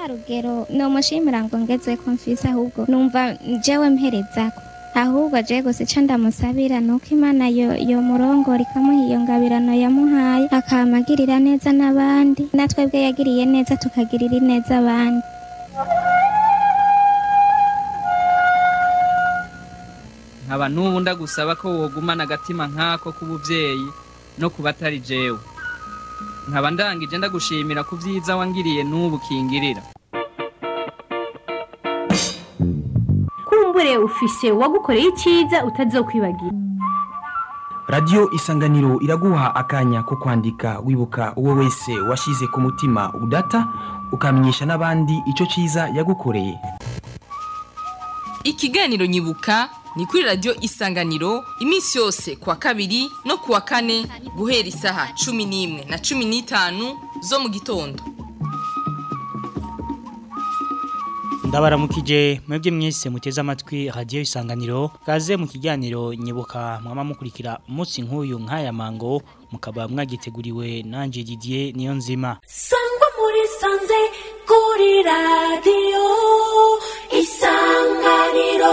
rugero nomushimira ngo ngeze ko mfise ahubwo numva jewe mperezako ahubwo je gusa ico ndamusabira nuko imana yo yo murongora ikamuha iyo ngabirano yamuhaye akamagirira neza n'abandi natwebwe yagiriye neza tukagirira neza abandi nkaba n'ubu ndagusaba ko wogumana agatima nk'ako k'ubuvyeyi no ku batari jewe nkaba ndangije ndagushimira ku vyiza wangiriye n'ubu kingirira kumbure ufise uwagukoreye icyiza utazokwibagira radiyo isanganiro iraguha akanya ko kwandika wibuka uwo wese washyize ku mutima udata ukamenyesha n'abandi icyo cyiza yagukoreye ikiganiro nyibuka ni kuri radiyo isanganiro iminsi yose kuwa kabiri no kuwa kane guhera isaha cumi n'imwe na cumi n'itanu zo mu gitondo ndabaramukije mwebwe mwese muteze amatwi radiyo isanganiro kaze mu kiganiro nyibuka mwama mukurikira umunsi nk'uyu nk'aya mango mukaba mwagiteguriwe nanjye didier niyo nzima sangwa muri sanze kuri radiyo isanganiro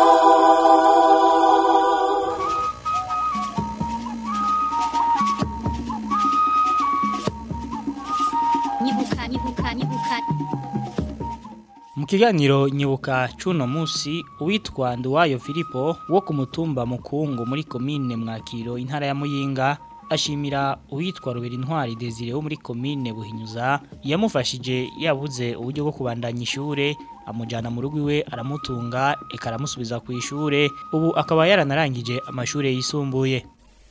nyibuka nyibuka nyibuka mu kiganiro nyibuka cuno musi uwitwa Nduwayo Filipo wo ku mutumba mukungu muri komine mwakiro intara ya Muyinga ashimira uwitwa Rubera Intwari Desire wo muri komine Buhinyuza yamufashije yabuze uburyo bwo kubandanya ishure amujana mu rugo iwe aramutunga eka aramusubiza ku ishure ubu akaba yaranarangije amashure yisumbuye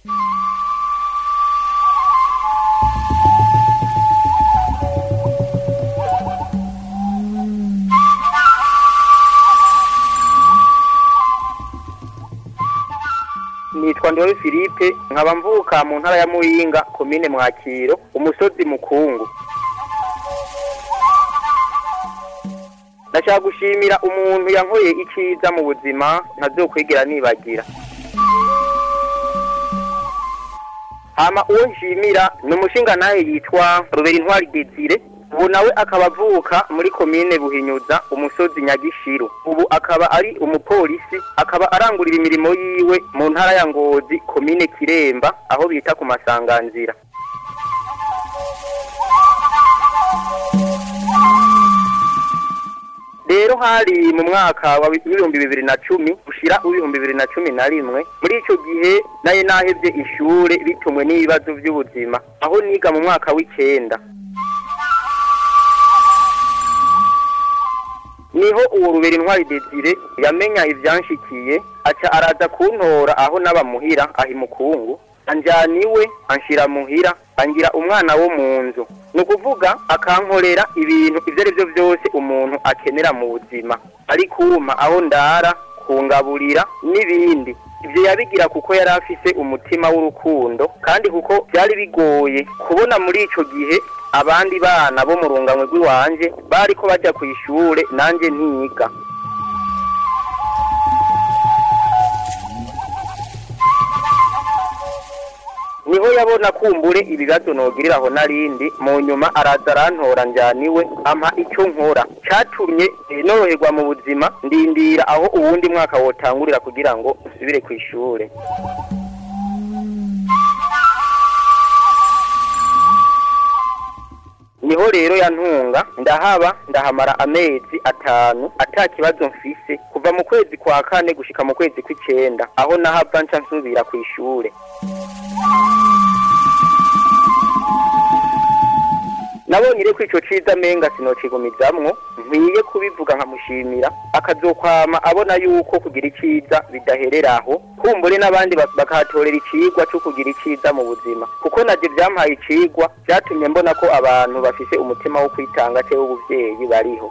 nitwa Ndori Philippe nkaba mvuka mu ntara ya Muyinga komine Mwakiro umusozi mukungu Ndashaka gushimira umuntu yankoye icyiza mu buzima ntazokwigera nibagira Hama uwo nshimira ni umushinga nawe yitwa Robert Intwari Desire ubu nawe akaba avuka muri komine Buhinyuza umusozi Nyagishiru ubu akaba ari umupolisi akaba arangurira imirimo yiwe mu ntara ya Ngozi komine Kiremba aho bita ku masanganzira rero hari mu mwaka wa ibihumbi bibiri na cumi ushira w'ibihumbi bibiri na cumi na rimwe muri ico gihe naye nahevye ishure bitumwe n'ibibazo vy'ubuzima aho niga mu mwaka w'icenda niho uwo rubera intwari desire yamenya ivyanshikiye aca araza kuntora aho n'abamuhira ahi mukungu anjana iwe anshira muhira angira umwana wo mu nzu ni ukuvuga akankorera ibintu ibyo ari byo byose umuntu akenera mu buzima ari kuma aho ndara kungaburira n'ibindi ibyo yabigira kuko yari afise umutima w'urukundo kandi kuko byari bigoye kubona muri ico gihe abandi bana bo mu runganywe rw'iwanje bariko bajya ku ishure nanjye ntiga niho yabona kumbure ibibazo nogirira aho narindi mu nyuma araza arantora njyaniwe ampa icyo nkora cyatumye eh, noroherwa mu buzima ndindira aho uwundi mwaka wotangurira kugira ngo usubire ku ishure niho rero yantunga ndahaba ndahamara amezi atanu ata kibazo mfise kuva mu kwezi kwa kane gushika mu kwezi kw'icenda aho nahava nca nsubira ku ishure nabonye rero ko ico ciza menga sinocigumizamwo nkwiye kubivuga nkamushimira akazokwama abona yuko kugira iciza bidahereraho kumbure n'abandi bak- bakahatorera icigwa co kugira iciza mu buzima kuko navyo vyampaye icigwa vyatumye mbona ko abantu bafise umutima wo kwitanga cewe w'ubuvyeyi bariho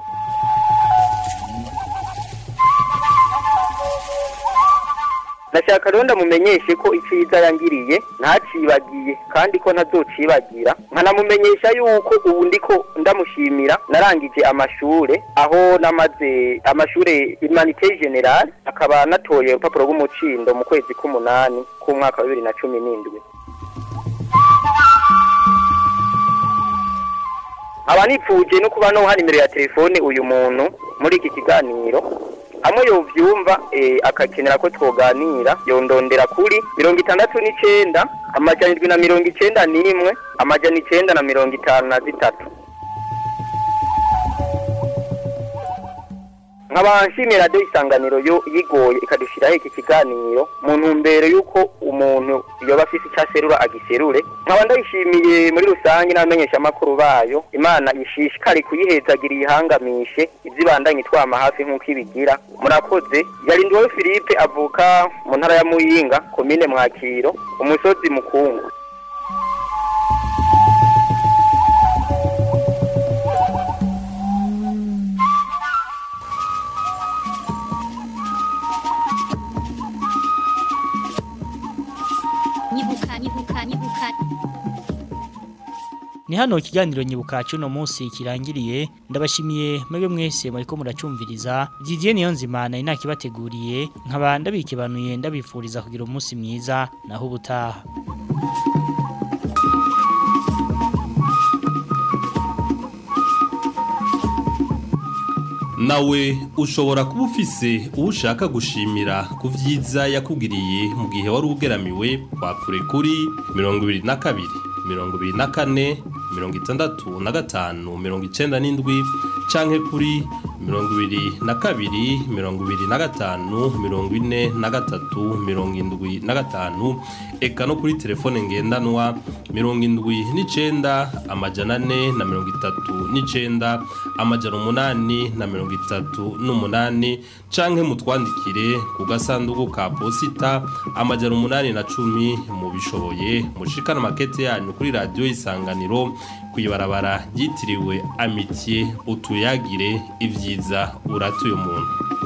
Nashaka rero ndamumenyeshe ko iciza yangiriye ntacibagiye kandi ko ntazocibagira nkanamumenyesha yuko ubu ndiko ndamushimira narangije amashure aho namaze amashure humanité générale akaba natoye urupapuro rw'umucindo mu kwezi k'umunani k'umwaka wa bibiri na cumi n'indwi aba nipfuje no kuba noha nimero ya telefone uyu muntu muri iki kiganiro hamwe yovyumva eh, akakenera ko twoganira yondondera kuri mirongo itandatu n'icenda amajana indwi na mirongo icenda n'imwe amajana icenda na mirongo itanu na zitatu nkaba nshimira radiyo isanganiro yo yigoye ikadushiraho iki kiganiro mu ntumbero y'uko umuntu yoba afise icyo aserura agiserure nkaba ndayishimiye muri rusange n'abamenyeshamakuru bayo imana ishishikare kuyihezagira iyihangamishe ibyibandanye twama hafi nk'uko ibigira murakoze yarindiweho philippe avuka mu ntara ya muyinga komine mwakiro umusozi mukungu nyibuka nyibuka nyibuka Ni hano ikiganiro nyibuka cuno munsi kirangiriye ndabashimiye mwebwe mwese muriko muracumviriza Didier Niyonzima nari nakibateguriye nkaba ndabikibanuye ndabifuriza kugira umunsi mwiza naho ubutaha nawe ushobora kuba ufise uwo ushaka gushimira ku byiza yakugiriye mu gihe wari ugeramiwe wakure kuri mirongo ibiri na kabiri mirongo ibiri na kane mirongo itandatu na gatanu mirongo icenda n'indwi canke kuri mirongo ibiri na kabiri mirongo ibiri na gatanu mirongo ine na gatatu mirongo indwi na gatanu eka no kuri telefone ngendanwa mirongo indwi n'icenda amajana ane na mirongo itatu n'icenda amajana umunani na mirongo itatu n'umunani canke mutwandikire ku gasanduku ka posita amajana umunani na cumi mubishoboye mushikana makete yanyu kuri radiyo isanganiro kw'ibarabara ryitiriwe amitiye utuyagire ibyiza uratuye umuntu